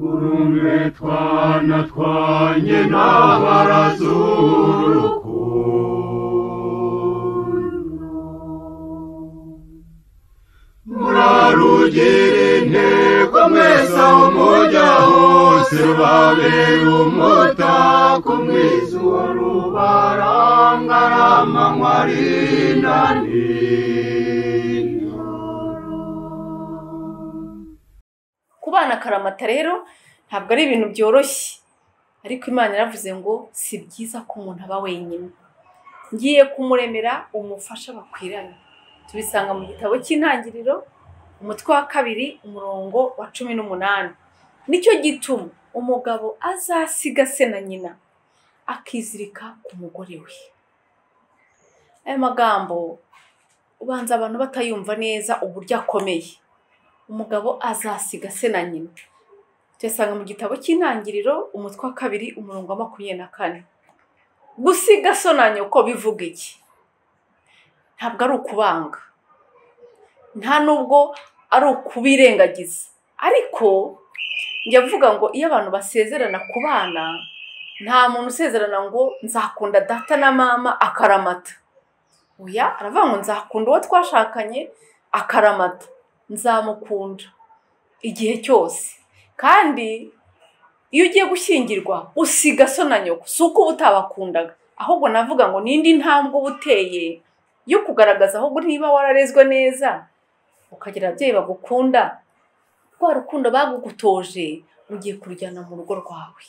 Numwe twana twanye n'abarazurukundo murarugire intego mwese aho mujya hose babere umutako mwiza uwo rubarangara amanywa ari na nijoro kubana akaramata rero ntabwo ari ibintu byoroshye ariko imana yaravuze ngo si byiza ko umuntu aba wenyine ngiye kumuremera umufasha bakwiranye tubisanga mu gitabo cy'intangiriro umutwe wa kabiri umurongo wa cumi n'umunani nicyo gituma umugabo azasiga se na nyina akizirika ku mugore we aya magambo ubanza abantu batayumva neza uburyo akomeye umugabo azasiga se na nyina tuyasanga mu gitabo cy'intangiriro umutwe wa kabiri umurongo wa makumyabiri na kane gusiga so na nyoko bivuga iki ntabwo ari ukubanga nta nubwo ari ukubirengagiza ariko njya vuga ngo iyo abantu basezerana ku bana nta muntu usezerana ngo nzakunda data na mama akaramata oya aravuga ngo nzakunda uwo twashakanye akaramata nzamukunda igihe cyose kandi iyo ugiye gushyingirwa usiga so na nyoko si uko uba utabakundaga ahubwo navuga ngo n'indi ntambwe uba uteye yo kugaragaza ahubwo niba wararezwe neza ukagira ababyeyi bagukunda rwa rukundo bagugutoje ugiye kurujyana mu rugo rwawe